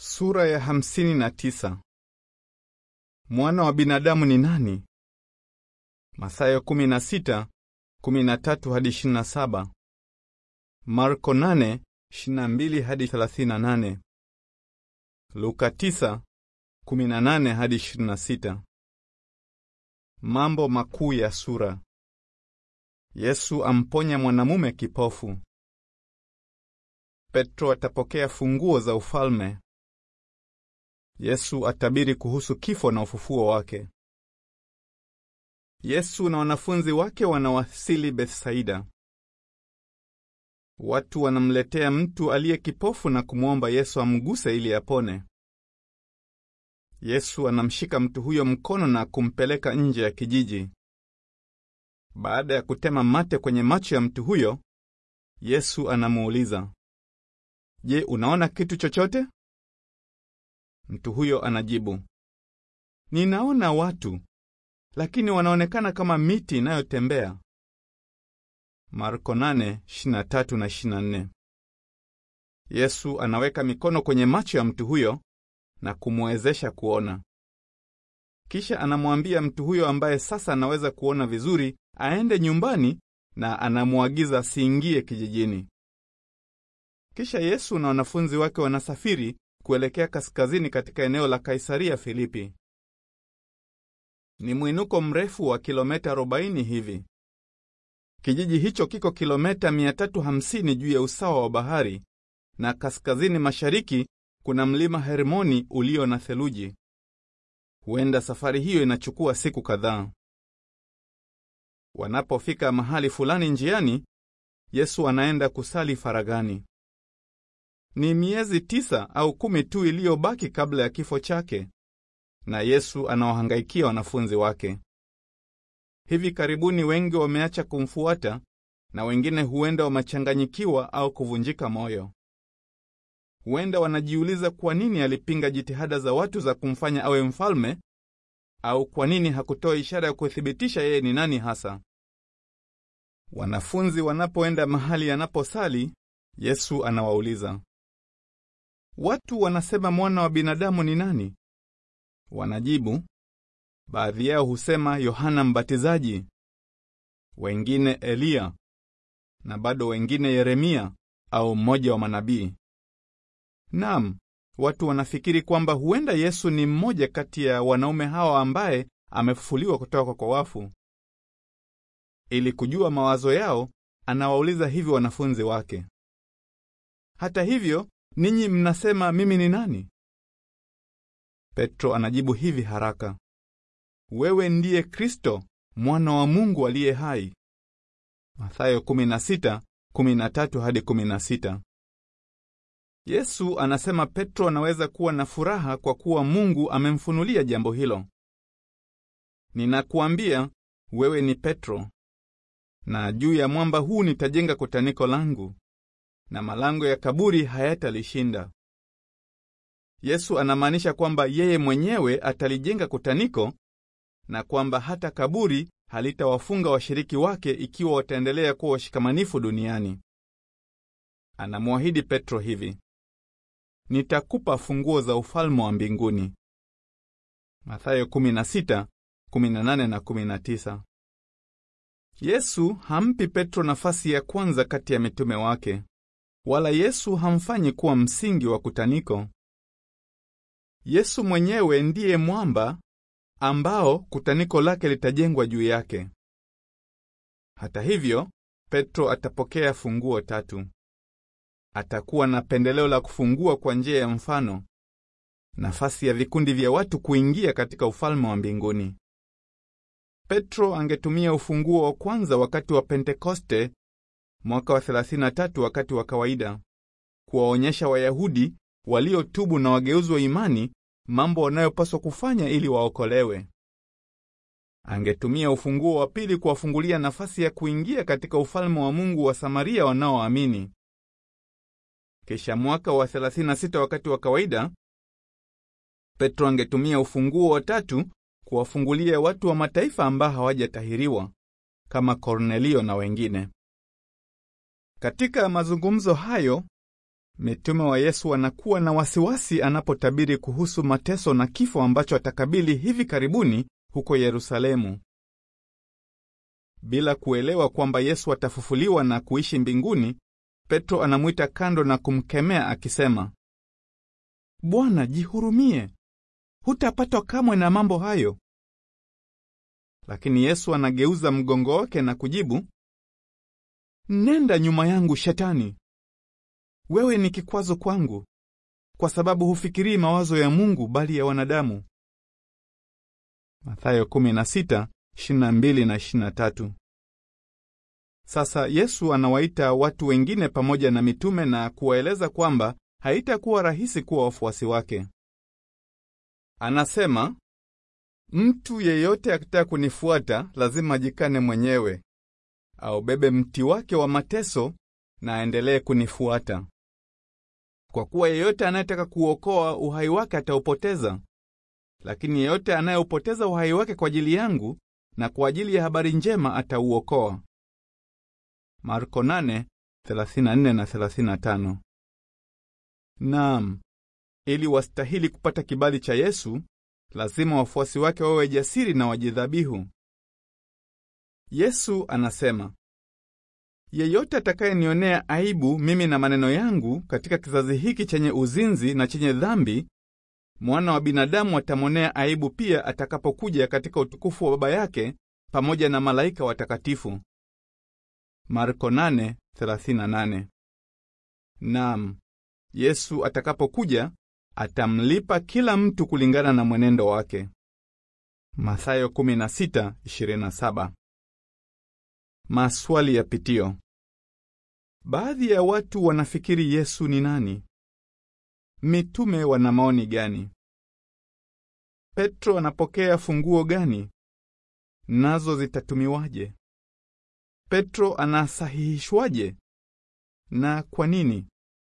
Sura ya hamsini na tisa. Mwana wa binadamu ni nani? Mathayo kumi na sita, kumi na tatu hadi ishirini na saba. Marko nane, ishirini na mbili hadi thelathini na nane. Luka tisa, kumi na nane hadi ishirini na sita. Mambo makuu ya sura. Yesu amponya mwanamume kipofu. Petro atapokea funguo za ufalme. Yesu atabiri kuhusu kifo na ufufuo wake. Yesu na wanafunzi wake wanawasili Bethsaida. Watu wanamletea mtu aliye kipofu na kumwomba Yesu amguse ili apone. Yesu anamshika mtu huyo mkono na kumpeleka nje ya kijiji. Baada ya kutema mate kwenye macho ya mtu huyo, Yesu anamuuliza, "Je, unaona kitu chochote?" Mtu huyo anajibu, "Ninaona watu, lakini wanaonekana kama miti inayotembea." Marko 8:23 na 24. Yesu anaweka mikono kwenye macho ya mtu huyo na kumwezesha kuona. Kisha anamwambia mtu huyo ambaye sasa anaweza kuona vizuri aende nyumbani na anamwagiza asiingie kijijini. Kisha Yesu na wanafunzi wake wanasafiri kuelekea kaskazini katika eneo la Kaisaria Filipi. Ni mwinuko mrefu wa kilomita 40 hivi. Kijiji hicho kiko kilomita 350 juu ya usawa wa bahari na kaskazini mashariki kuna mlima Hermoni ulio na theluji. Huenda safari hiyo inachukua siku kadhaa. Wanapofika mahali fulani njiani, Yesu anaenda kusali faragani. Ni miezi tisa au kumi tu iliyobaki kabla ya kifo chake, na Yesu anawahangaikia wanafunzi wake. Hivi karibuni wengi wameacha kumfuata na wengine huenda wamechanganyikiwa au kuvunjika moyo. Huenda wanajiuliza kwa nini alipinga jitihada za watu za kumfanya awe mfalme au kwa nini hakutoa ishara ya kuthibitisha yeye ni nani hasa. Wanafunzi wanapoenda mahali anaposali, Yesu anawauliza, watu wanasema mwana wa binadamu ni nani? Wanajibu, baadhi yao husema Yohana Mbatizaji, wengine Eliya, na bado wengine Yeremia au mmoja wa manabii. Naam, watu wanafikiri kwamba huenda Yesu ni mmoja kati ya wanaume hawa ambaye amefufuliwa kutoka kwa wafu. Ili kujua mawazo yao, anawauliza hivi wanafunzi wake, hata hivyo, ninyi mnasema mimi ni nani? Petro anajibu hivi haraka, wewe ndiye Kristo, mwana wa Mungu aliye hai. Mathayo 16:13 hadi 16. Yesu anasema Petro anaweza kuwa na furaha kwa kuwa Mungu amemfunulia jambo hilo. Ninakuambia wewe ni Petro, na juu ya mwamba huu nitajenga kutaniko langu, na malango ya kaburi hayatalishinda. Yesu anamaanisha kwamba yeye mwenyewe atalijenga kutaniko na kwamba hata kaburi halitawafunga washiriki wake ikiwa wataendelea kuwa washikamanifu duniani. Anamwahidi Petro hivi: Nitakupa funguo za ufalme wa mbinguni. Mathayo 16:18 na 19. Yesu hampi Petro nafasi ya kwanza kati ya mitume wake, wala Yesu hamfanyi kuwa msingi wa kutaniko. Yesu mwenyewe ndiye mwamba ambao kutaniko lake litajengwa juu yake. Hata hivyo, Petro atapokea funguo tatu. Atakuwa na pendeleo la kufungua kwa njia ya mfano, nafasi ya vikundi vya watu kuingia katika ufalme wa mbinguni. Petro angetumia ufunguo wa kwanza wakati wa Pentekoste mwaka wa 33 wakati wa kawaida, kuwaonyesha Wayahudi waliotubu na wageuzwa imani mambo wanayopaswa kufanya ili waokolewe. Angetumia ufunguo wa pili kuwafungulia nafasi ya kuingia katika ufalme wa Mungu wa Samaria wanaoamini. Kisha mwaka wa 36 wakati wa kawaida, Petro angetumia ufunguo wa tatu kuwafungulia watu wa mataifa ambao hawajatahiriwa kama Kornelio na wengine. Katika mazungumzo hayo, Mitume wa Yesu wanakuwa na wasiwasi anapotabiri kuhusu mateso na kifo ambacho atakabili hivi karibuni huko Yerusalemu. Bila kuelewa kwamba Yesu atafufuliwa na kuishi mbinguni, Petro anamwita kando na kumkemea akisema, Bwana, jihurumie, hutapatwa kamwe na mambo hayo. Lakini Yesu anageuza mgongo wake na kujibu, Nenda nyuma yangu Shetani, wewe ni kikwazo kwangu, kwa sababu hufikirii mawazo ya Mungu bali ya wanadamu. Mathayo 16:22 na 23. Sasa Yesu anawaita watu wengine pamoja na mitume na kuwaeleza kwamba haitakuwa rahisi kuwa wafuasi wake. Anasema, mtu yeyote akitaka kunifuata lazima ajikane mwenyewe, aubebe mti wake wa mateso na aendelee kunifuata. Kwa kuwa yeyote anayetaka kuokoa uhai wake ataupoteza, lakini yeyote anayeupoteza uhai wake kwa ajili yangu na kwa ajili ya habari njema atauokoa. Marko 8:34 na 35. Naam, ili wastahili kupata kibali cha Yesu, lazima wafuasi wake wawe jasiri na wajidhabihu. Yesu anasema, yeyote atakayenionea aibu mimi na maneno yangu katika kizazi hiki chenye uzinzi na chenye dhambi, mwana wa binadamu atamwonea aibu pia atakapokuja katika utukufu wa Baba yake pamoja na malaika watakatifu. Marko 8:38. Naam, Yesu atakapokuja atamlipa kila mtu kulingana na mwenendo wake. Mathayo 16:27. Maswali ya pitio. Baadhi ya watu wanafikiri Yesu ni nani? Mitume wana maoni gani? Petro anapokea funguo gani? Nazo zitatumiwaje? Petro anasahihishwaje? Na kwa nini?